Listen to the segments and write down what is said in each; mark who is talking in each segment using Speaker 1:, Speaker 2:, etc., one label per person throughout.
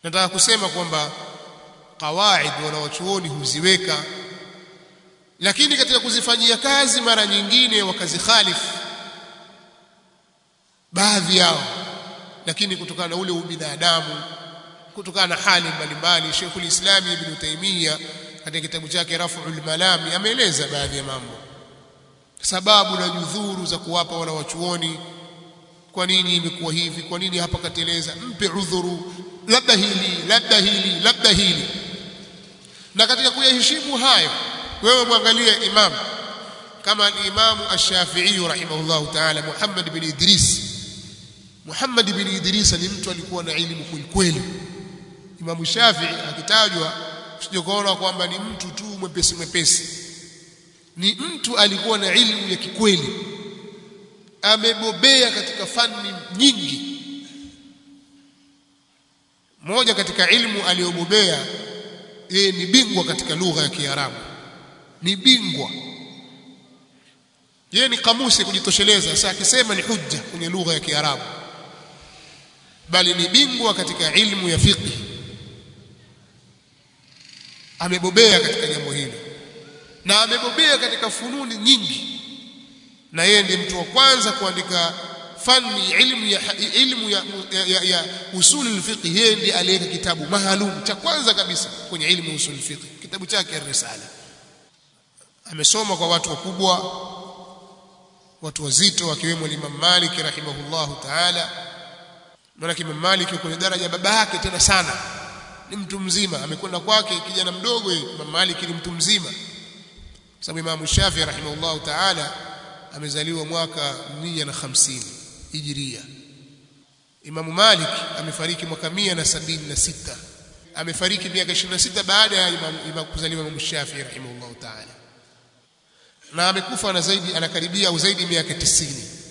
Speaker 1: nataka kusema kwamba qawaid wanawachuoni huziweka lakini katika kuzifanyia kazi mara nyingine wakazikhalifu baadhi yao lakini kutokana na ule ubinadamu kutokana na hali mbalimbali Sheikhul Islam Ibn Taymiyyah katika kitabu chake Raf'ul Malami ameeleza baadhi ya mambo sababu na judhuru za kuwapa wana wachuoni kwa nini imekuwa hivi kwa nini hapa kateleza mpe udhuru labda hili labda hili labda hili na katika kuyaheshimu hayo wewe mwangalie imam kama al-Imam Ash-Shafi'i rahimahullahu ta'ala Muhammad bin Idris Muhammad bin Idris ni mtu alikuwa na elimu kweli Imam Shafi'i akitajwa usije kuona kwamba ni mtu tu mwepesi mwepesi ni mtu alikuwa na elimu ya kikweli amebobea katika fani nyingi moja katika ilmu aliyobobea yeye ni bingwa katika lugha ya Kiarabu ni bingwa yeye ni kamusi kujitosheleza sasa akisema ni hujja kwenye lugha ya Kiarabu bali ni bingwa katika ilmu ya fiqh amebobea katika jambo hili na amebobea katika fununi nyingi na yeye ndiye mtu wa kwanza kuandika fani ilmu ya ilmu ya, ya, ya, ya usul al-fiqh yeye ndiye aliweka kitabu maalum cha kwanza kabisa kwenye ilmu usul al-fiqh kitabu chake ar-risala amesoma kwa watu wakubwa watu wazito wakiwemo Imam Malik rahimahullahu ta'ala maana Imam Malik kwenye daraja baba yake tena sana ni mtu mzima amekwenda kwake kijana mdogo Imam Malik ni mtu mzima sababu Imam Shafi rahimahullahu ta'ala amezaliwa mwaka 150 Hijria Imam Malik amefariki mwaka 176 amefariki miaka 26 baada ya Imam kuzaliwa Imam Shafi rahimahullahu ta'ala na amekufa na zaidi anakaribia au zaidi miaka 90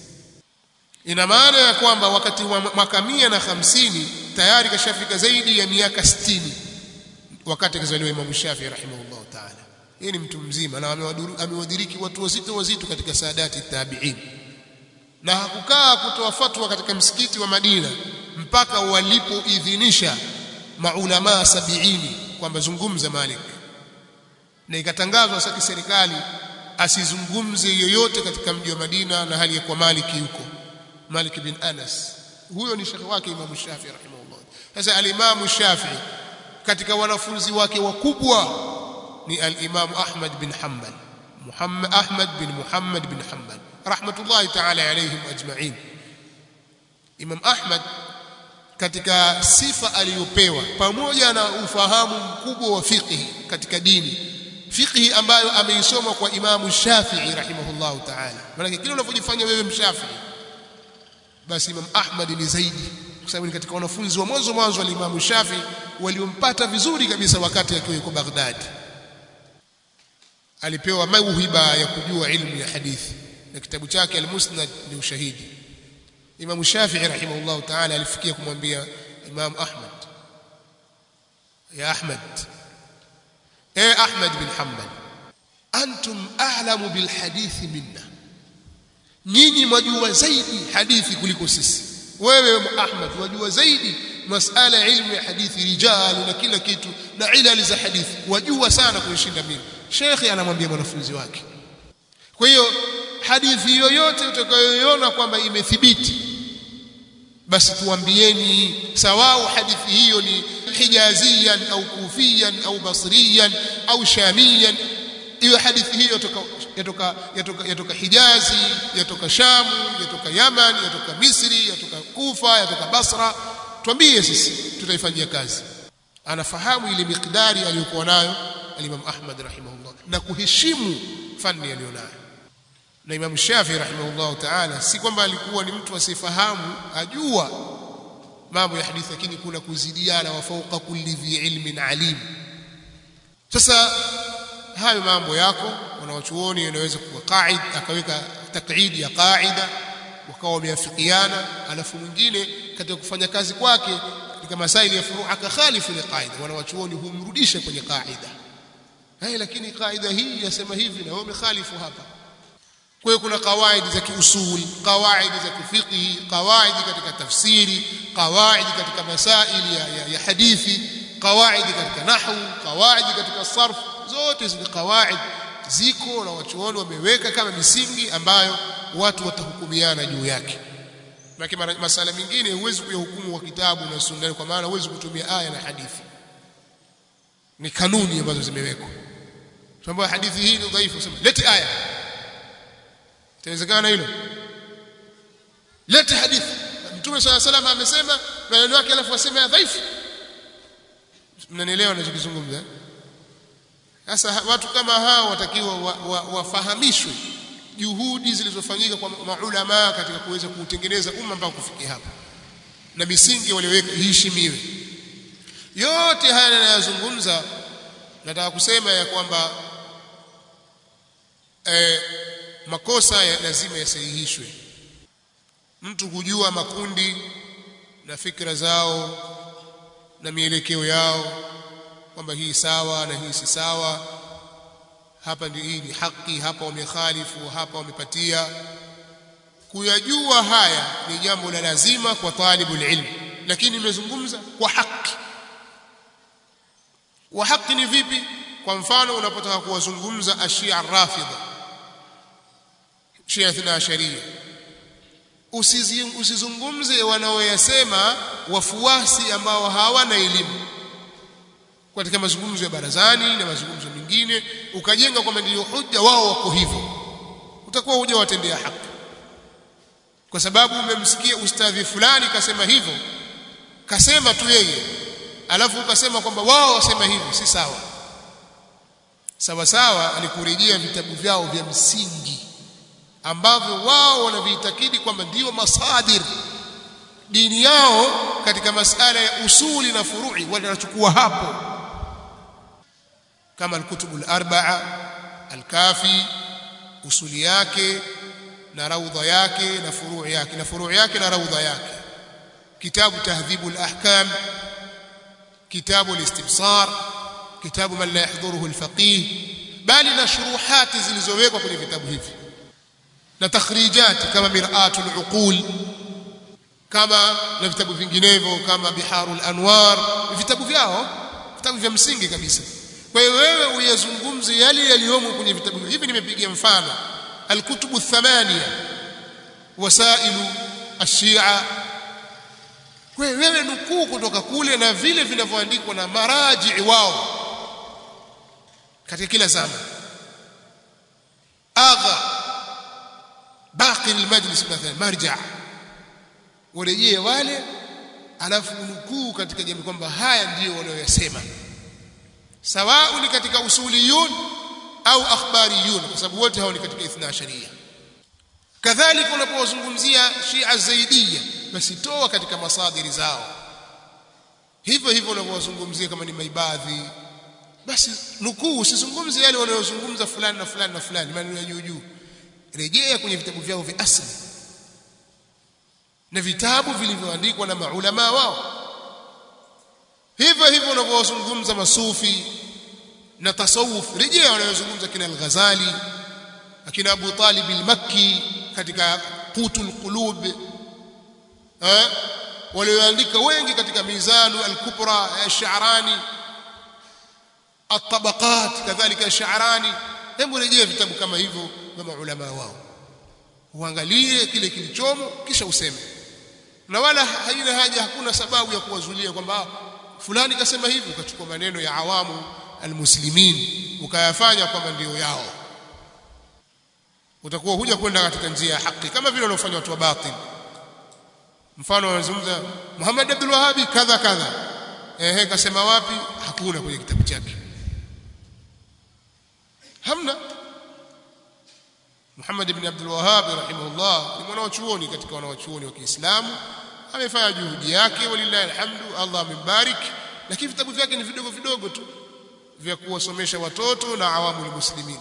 Speaker 1: ina maana ya kwamba wakati wa mwaka 150 tayari kashafika zaidi ya miaka 60 wakati akizaliwa Imam Shafi rahimahullahu ta'ala yeye ni mtu mzima na amewadiriki watu wazito wazito katika saadati tabi'in na hakukaa kutoa fatwa katika msikiti wa Madina mpaka walipoidhinisha maulama sabiini kwamba zungumza Malik na ikatangazwa sasa kiserikali asizungumze yoyote katika mji wa Madina na hali ya kwa Malik yuko Malik bin Anas huyo ni shekhi wake Imam Shafi rahimahullah sasa al-Imam Shafi katika wanafunzi wake wakubwa ni al-Imam Ahmad bin Hanbal Muhammad Ahmad bin Muhammad bin Hanbal rahmatullahi ta'ala alayhim ajma'in Imam Ahmad katika sifa aliyopewa pamoja na ufahamu mkubwa wa fiqh katika dini fiqh ambayo ameisoma kwa Imam Shafi'i rahimahullahu ta'ala maana kile unavyojifanya wewe mshafi'i basi Imam Ahmad ni zaidi kwa sababu ni katika wanafunzi wa mwanzo mwanzo wa Imam Shafi waliompata vizuri kabisa wakati akiwa yuko Baghdad alipewa mauhiba ya kujua ilmu ya hadithi na kitabu chake al-Musnad ni ushahidi Imam Shafi'i rahimahullah ta'ala alifikia kumwambia Imam Ahmad ya Ahmad eh Ahmad bin Hanbal antum a'lamu bil hadithi minna nyinyi mwajua zaidi hadithi kuliko sisi wewe Ahmad wajua zaidi masala ya ilmu ya hadithi rijal na kila kitu na ilali za hadithi wajua sana kunishinda mimi shekhi anamwambia mwanafunzi wake kwa hiyo hadithi yoyote utakayoiona kwamba imethibiti basi tuambieni sawao hadithi hiyo ni hijaziyan au kufiyan au basriyan au shamiyan hiyo hadithi hiyo yatoka yatoka yatoka Hijazi yatoka Shamu yatoka Yaman yatoka Misri yatoka Kufa yatoka Basra tuambie sisi tutaifanyia kazi anafahamu ile miqdari aliyokuwa nayo al-Imam Ahmad rahimahullah na kuheshimu fani aliyonayo na Imam Shafi rahimahullah ta'ala si kwamba alikuwa ni mtu asifahamu ajua mambo ya hadithi lakini kuna kuzidiana wa fawqa kulli dhi ilmin alim sasa hayo mambo yako wanawachuoni inaweza kuwa qaid akaweka taqid ya qaida wakawa wameafikiana alafu mwingine katika kufanya kazi kwake katika masaili ya furu' akakhalifu ile qaida wanawachuoni humrudisha kwenye qaida hai lakini qaida hii yasema hivi na wewe umekhalifu hapa kwa hiyo kuna kawaidi za kiusul kawaidi za kifiqhi kawaidi katika tafsiri kawaidi katika masaili ya, ya, ya hadithi kawaidi katika nahwu kawaidi katika sarf zote zile kawaid ziko na wachuoni wameweka kama misingi ambayo watu watahukumiana juu yake lakini masala mengine huwezi kuyahukumu kwa kitabu na sunna kwa maana huwezi kutumia aya na hadithi ni kanuni ambazo zimewekwa tuambia hadithi hii ni dhaifu sema lete aya itawezekana hilo lete hadithi mtume swalla salam amesema maneno yake alafu aseme ya dhaifu mnanielewa ninachokizungumza sasa watu kama hao watakiwa wafahamishwe wa, wa juhudi zilizofanyika kwa maulama katika kuweza kuutengeneza umma mpaka kufikia hapa na misingi walioweka iheshimiwe yote haya ninayozungumza nataka kusema ya kwamba eh, makosa ya lazima yasahihishwe mtu kujua makundi na fikra zao na mielekeo yao kwamba hii sawa na hii si sawa hapa ndio hii ni haki hapa wamekhalifu hapa wamepatia kuyajua haya ni jambo la lazima kwa talibul ilm lakini nimezungumza kwa haki wa haki ni vipi kwa mfano unapotaka kuwazungumza ashia rafidha shia ithna sharia usizungumze wanaoyasema wafuasi ambao hawana elimu katika mazungumzo ya barazani na mazungumzo mengine ukajenga kwamba ndio hoja wao wako hivyo utakuwa huja watendea haki kwa sababu umemsikia ustadhi fulani kasema hivyo kasema tu yeye alafu ukasema kwamba wao wasema hivi si sawa sawa sawa alikurejea vitabu vyao vya msingi ambavyo wao wanaviitakidi kwamba ndio masadir dini yao katika masala ya usuli na furui wanachukua hapo kama alkutubu al-arba'a al-kafi usuli yake na raudha yake na furuu yake na furuu yake na raudha yake kitabu tahdhibu al-ahkam kitabu al-istibsar kitabu man la yahdhuruhu al-faqih bali na shuruhati zilizowekwa kwenye vitabu hivi na takhrijati kama mir'atul uqul kama na vitabu vinginevyo kama biharul anwar vitabu vyao vitabu vya msingi kabisa kwa hiyo wewe uyazungumze yale yaliyomo kwenye vitabu hivi nimepigia mfano alkutubu thamania wasailu ashia kwa hiyo wewe nukuu kutoka kule na vile vinavyoandikwa na maraji wao katika kila zama agha baqi almajlis mathalan marja warejee wale alafu nukuu katika jamii kwamba haya ndiyo wanayoyasema sawa ni katika usuliyun au akhbariyun kwa sababu wote hao ni katika ithna sharia kadhalika unapowazungumzia Shia Zaidiyya basi toa katika masadiri zao hivyo hivyo unapowazungumzia kama ni maibadhi basi nukuu usizungumze yale wanayozungumza fulani na fulani na fulani maneno ya juu juu rejea kwenye vitabu vyao vya asli na vitabu vilivyoandikwa na maulama wao hivyo hivyo unavyozungumza masufi na tasawuf rejea wanayozungumza kina al-Ghazali akina Abu Talib al-Makki katika Qutul Qulub eh walioandika wengi katika Mizanu al-Kubra ya Sha'rani at-Tabaqat kadhalika Sha'rani hebu rejea vitabu kama hivyo na maulama wao uangalie kile kilichomo kisha useme na wala haina haja hakuna sababu ya kuwazulia kwamba fulani kasema hivi ukachukua maneno ya awamu almuslimin ukayafanya kwamba ndio yao utakuwa huja kwenda katika njia ya haki kama vile wanaofanya watu wa batil mfano wanazungumza Muhammad Abdul Wahhab kadha kadha ehe kasema wapi hakuna kwenye kitabu chake hamna Muhammad ibn Abdul Wahhab rahimahullah ni mwanachuoni katika wanachuoni wa Kiislamu amefanya juhudi yake walillahi alhamdu Allah amembarik lakini vitabu vyake ni vidogo vidogo tu vya kuwasomesha watoto na awamu muslimin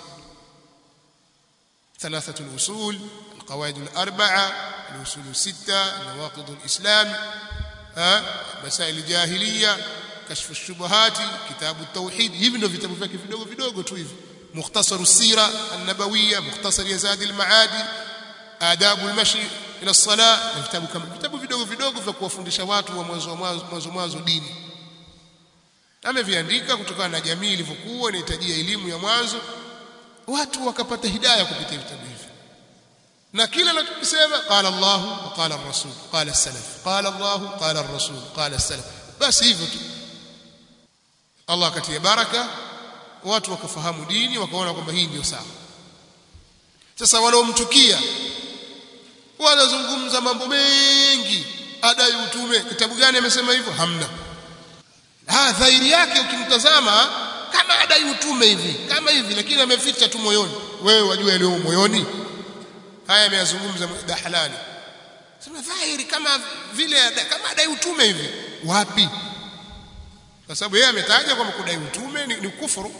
Speaker 1: ثلاثه الاصول القواعد الاربعه الاصول السته نواقض الاسلام ها مسائل الجاهليه كشف الشبهات كتاب التوحيد hivi ndio vitabu vyake vidogo vidogo tu hivi mukhtasar sira an-nabawiyya mukhtasar yazad al-maadi adabu al-mashi ila as-salah na vitabu kama vitabu vidogo vidogo vya kuwafundisha watu wa mwanzo mwanzo mwanzo dini ameviandika kutokana na jamii ilivyokuwa inahitajia elimu ya mwanzo watu wakapata hidayah kupitia vitabu hivi na kila anachosema qala Allah wa qala ar-rasul qala as-salaf qala Allah qala ar-rasul qala as-salaf basi hivyo tu Allah akatia baraka watu wakafahamu dini wakaona kwamba hii ndio sawa sasa wanaomchukia wanazungumza mambo mengi adai utume kitabu gani amesema hivyo hamna ah dhahiri yake ukimtazama kama adai utume hivi kama hivi lakini ameficha tu moyoni wewe wajua yaliyo moyoni haya ameyazungumza Dahlani sema dhahiri kama vile kama adai utume hivi wapi kwa sababu yeye ametaja kwamba kudai utume ni, ni kufuru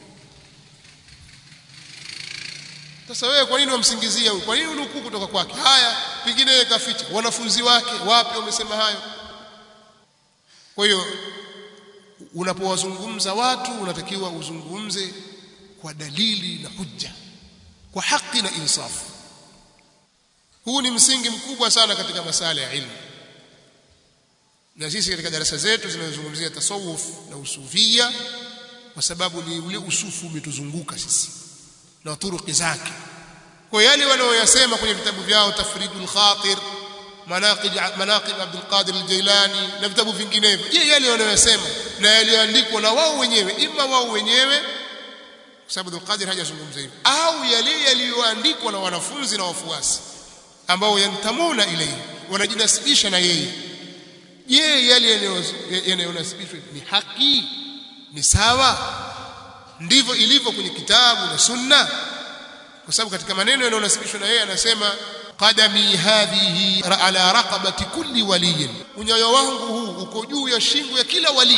Speaker 1: sasa wewe kwa nini wamsingizia huyu kwa nini unukuu kutoka kwake haya pengine yeye kaficha wanafunzi wake wapi wamesema hayo kwa hiyo unapowazungumza watu unatakiwa uzungumze kwa dalili na hujja kwa haki na insafu huu ni msingi mkubwa sana katika masala ya ilmu na sisi katika darasa zetu zinazozungumzia tasawuf na usufia kwa sababu ni ule usufu umetuzunguka sisi na turuki zake kwa yale wanaoyasema kwenye vitabu vyao tafridul khatir manaqib manaqib Abdul Qadir al-Jailani na vitabu vinginevyo je yale wanaoyasema na yaliyoandikwa na wao wenyewe ima wao wenyewe kwa sababu Abdul Qadir hajazungumza hivyo au yale yaliyoandikwa na wanafunzi na wafuasi ambao yantamuna ilayhi wanajinasibisha na yeye je yale yanayonasibishwa ni haki ni sawa ndivyo ilivyo kwenye kitabu na sunna kwa sababu katika maneno yanayonasibishwa na yeye anasema qadami hadhihi ala raqabati kulli waliyin unyayo wangu huu uko juu ya shingo ya kila wali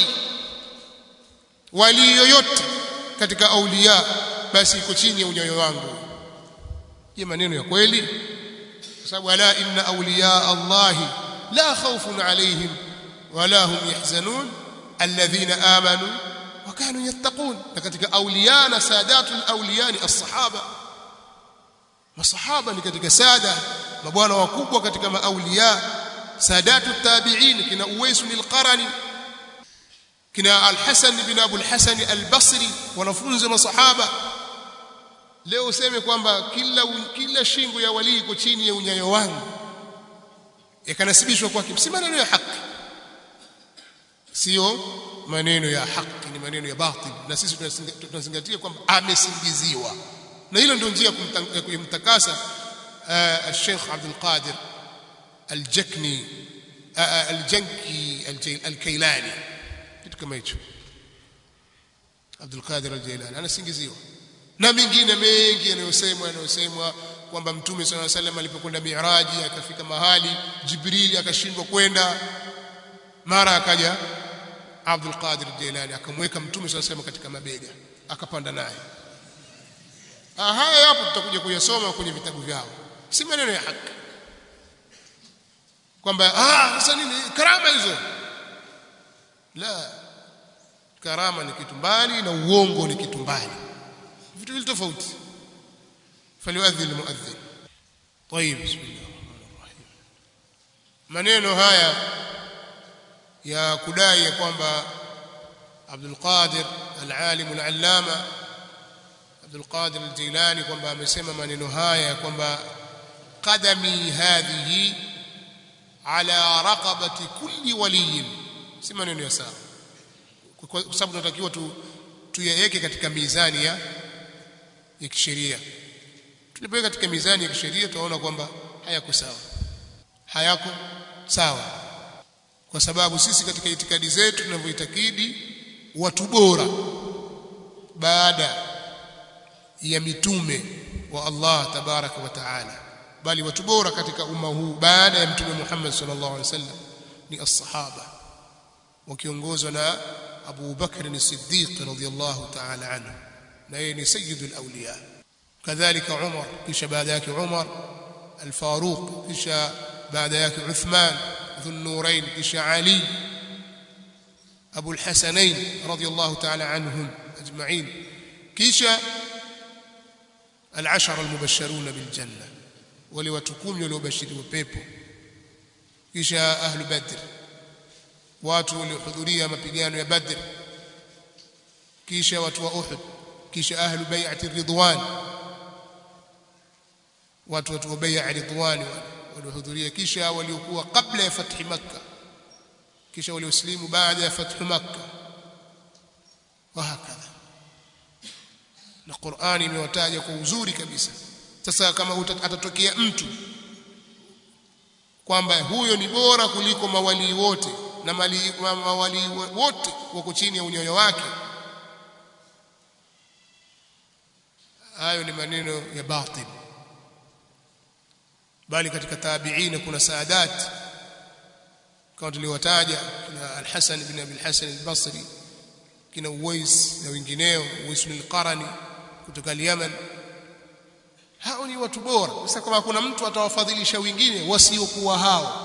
Speaker 1: wali yoyote katika aulia basi iko chini ya unyayo wangu je maneno ya kweli kwa sababu ala inna awliya allahi la khawfun alayhim wala hum yahzanun alladhina amanu wa kanu yattaqun na katika awliya na sadatul awliya ni as-sahaba masahaba ni katika sada mabwana wakubwa katika maauliya sadatu tabi'in kina uwais al-qarani kina al-hasan bin abu al-hasan al-basri wanafunzi masahaba leo useme kwamba kila kila shingo ya wali iko chini ya unyayo wangu yakanasibishwa kwake si maneno ya haki sio maneno ya haki ni maneno ya batil na sisi tunazingatia kwamba amesingiziwa na hilo ndio njia ya kumtakasa Sheikh Abdul Qadir Al-Jakni Al-Janki Al-Kailani kitu kama hicho Abdul Qadir Al-Jailani anasingiziwa na mengine mengi yanayosemwa yanayosemwa kwamba Mtume صلى الله عليه وسلم alipokwenda Miraji akafika mahali Jibrili akashindwa kwenda mara akaja Abdul Qadir Al-Jailani akamweka Mtume صلى الله عليه وسلم katika mabega akapanda naye haya hapo tutakuja kuyasoma kwenye vitabu vyao si maneno ya haki kwamba ah sasa nini karama hizo la karama ni kitu mbali na uongo ni kitu mbali vitu vile tofauti faliwadhi almuadhdhin طيب بسم الله الرحمن الرحيم maneno haya ya kudai ya kwamba Abdul Qadir al-alim al-allama Abdul Qadir al-Jilani kwamba amesema maneno haya kwamba qadami hadhihi ala raqabati kulli waliyin si maneno ya sawa kwa sababu tunatakiwa tu tuyaweke katika mizani ya ya kisheria tulipoweka katika mizani ya kisheria tunaona kwamba hayako sawa hayako sawa kwa sababu sisi katika itikadi zetu tunavyoitakidi watu bora baada ya mitume wa Allah tabaraka wa taala bali watu bora katika umma huu baada ya mtume Muhammad sallallahu alaihi wasallam ni as-sahaba wakiongozwa na Abu Bakr as-Siddiq radhiyallahu ta'ala anhu na yeye ni sayyidul awliya kadhalika Umar kisha baada yake Umar al-Faruq kisha baada yake Uthman ذو النورين kisha Ali أبو الحسنين رضي الله تعالى عنهم أجمعين kisha al-ashara al-mubashshiruna bil janna wale watu kumi waliobashiriwa pepo kisha ahlu badr watu waliohudhuria mapigano ya badr kisha watu wa uhud kisha ahlu bai'ati ridwan watu watu wa bai'a ridwan waliohudhuria kisha waliokuwa kabla ya fathi makkah kisha walioslimu baada ya fathu makkah wahakadha na Qur'ani imewataja kwa uzuri kabisa sasa kama atatokea mtu kwamba huyo ni bora kuliko mawali wote na mali, ma, mawali wote wako chini ya unyoyo wake hayo ni maneno ya batil bali katika tabi'ina kuna saadat kama tuliwataja kina al-Hasan ibn Abi al-Hasan al-Basri kina Uwais na wengineo Uwais al-Qarani kutoka Yemen hao ni watu bora sasa kama kuna mtu atawafadhilisha wengine wasiokuwa hao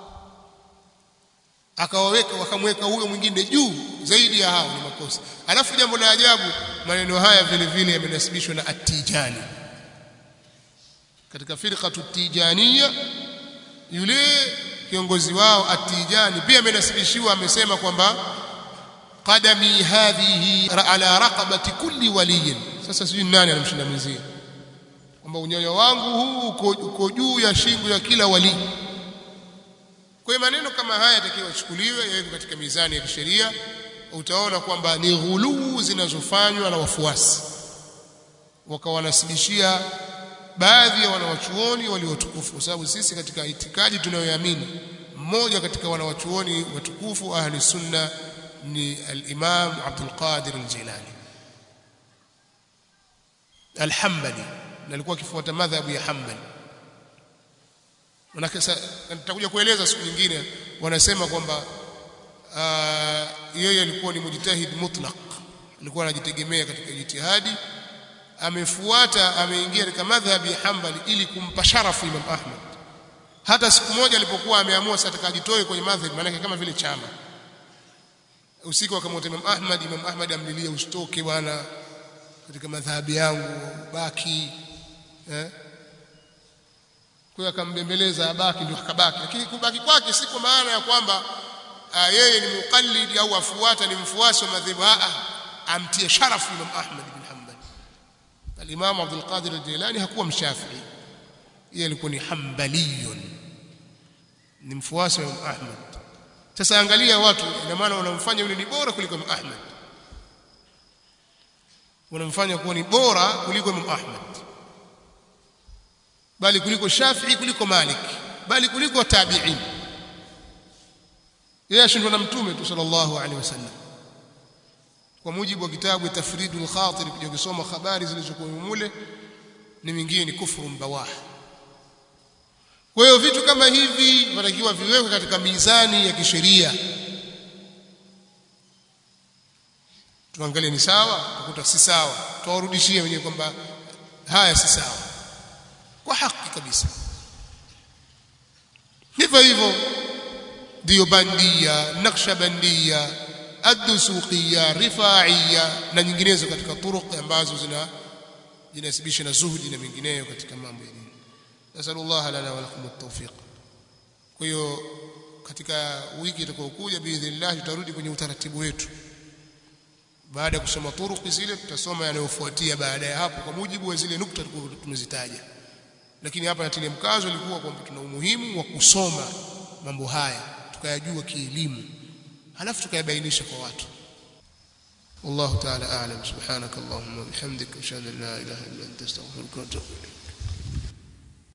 Speaker 1: akawaweka wakamweka huyo mwingine juu zaidi ya hao ni makosa alafu jambo la ajabu maneno haya vile vile yamenasibishwa na at-Tijani katika firqatu tijaniya yule kiongozi wao at-Tijani pia amenasibishiwa amesema kwamba qadami hadhihi ala raqabati kulli waliyin sasa sijui nani anamshinda mwenzie kwamba unyoyo wangu huu uko juu ya shingo ya kila wali kwa maneno kama haya yatakiwa yachukuliwe yawekwe katika mizani ya kisheria utaona kwamba ni ghuluu zinazofanywa na wafuasi wakawanasibishia baadhi ya wanawachuoni waliotukufu kwa sababu sisi katika itikadi tunayoamini mmoja katika wanawachuoni watukufu ahli sunna ni al-Imam Abdul Qadir al-Jilani al-Hanbali na alikuwa akifuata madhhabu ya Hanbali manake nitakuja kueleza siku nyingine wanasema kwamba yeye alikuwa ni mujtahid mutlaq alikuwa anajitegemea katika jitihadi amefuata ameingia katika madhhabi ya Hanbali ili kumpa sharafu Imam Ahmad hata siku moja alipokuwa ameamua sasa atakajitoe kwenye madhhabi maana kama vile chama usiku akamwota Imam Ahmad Imam Ahmad amlilie usitoke bwana katika madhhabi yangu baki eh kwa akambembeleza abaki ndio akabaki lakini kubaki kwake si kwa maana ya kwamba yeye ni muqallid au afuata ni mfuasi wa madhhabu a amtie sharafu Imam Ahmad bin Hanbal al-Imam Abdul Qadir al-Jilani hakuwa mshafi'i yeye alikuwa ni hanbaliyun ni mfuasi wa Imam Ahmad sasa angalia watu ina maana wanamfanya yule ni bora kuliko Imam Ahmad wanamfanya kuwa ni bora kuliko Imam Ahmad bali kuliko Shafi'i kuliko Malik bali kuliko tabi'in yeye ashindwa na mtume tu sallallahu alaihi wasallam kwa mujibu wa kitabu tafridul khatir kuja kusoma habari zilizokuwa mule ni mingine ni kufuru mbawah kwa hiyo vitu kama hivi vinatakiwa viwekwe katika mizani ya kisheria tuangalie ni sawa tukuta si sawa tuwarudishie wenyewe kwamba haya si sawa kwa haki kabisa hivyo hivyo ndio bandia naqshbandia ad-dusuqiyya rifa'iyya na nyinginezo katika turuq ambazo zina jinasibisha na zuhudi na mengineyo katika mambo ya dini nasallallahu lana wa lakum at-tawfiq kwa hiyo katika wiki itakayokuja biidhnillah tutarudi kwenye utaratibu wetu baada ya kusoma turuki zile tutasoma yanayofuatia baada ya hapo kwa mujibu wa zile nukta tumezitaja lakini hapa natilia mkazo ilikuwa kwamba tuna umuhimu wa kusoma mambo haya tukayajua kielimu halafu tukayabainisha kwa watu والله تعالى أعلم سبحانك اللهم وبحمدك أشهد أن لا إله إلا أنت أستغفرك وأتوب إليك